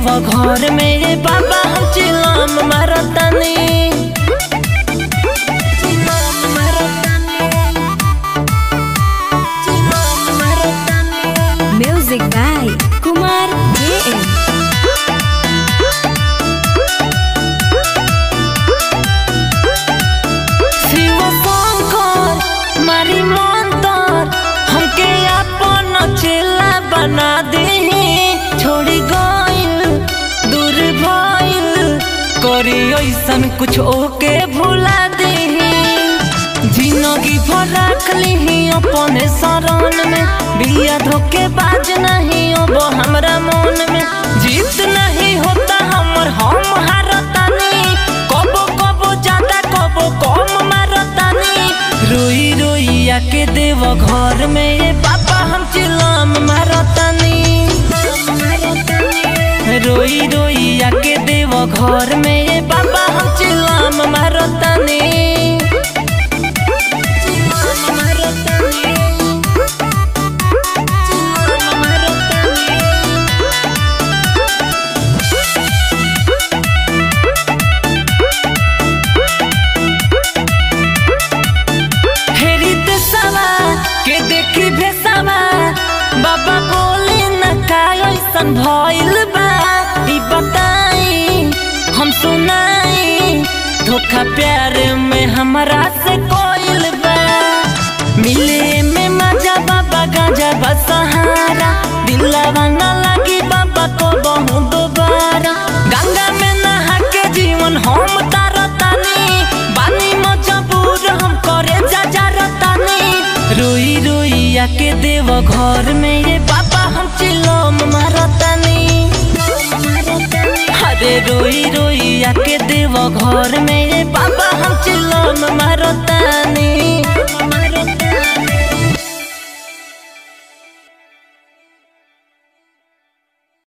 देव घर में ये बाबा हम चिलम मारतानी चिलम मारतानी चिलम मारतानी Music by Kumar JM. Shiv Shankar मारी मंतर हमके अपन चेला बना दे छोड़ी गइल दूर भइल करी ऐसन कुछ ओके भुला दे जिंदगी भर रख ली अपने शरण में बिया धोके बाज नहीं अब हमरा मन में जीत नहीं होता हमर हम हारतानी कबो कबो ज्यादा कबो कम मारतानी रोई रोई आके देव घर में ये पापा हम चिलम मारतानी रोई रोई आके देव घर में ये पापा हम चिलम मारतानी चिलम मारतानी चिलम मारतानी हेरी देशवा के देखी भेसवा बाबा बोले न का ऐसन भइल बा ई बताई हम सुनाई धोखा प्यार में हमरा से कोइल बा मिले में मजा बाबा गांजा बसहारा दिलवा न लगी बाबा को बहु दोबारा गंगा में नहा के जीवन हम तारतानी बानी मजबूर हम करे जा जा रतानी रोई रोई आके देव घर में ये बाबा हम चिलम मारतानी अरे रोई रोई आके देव घर में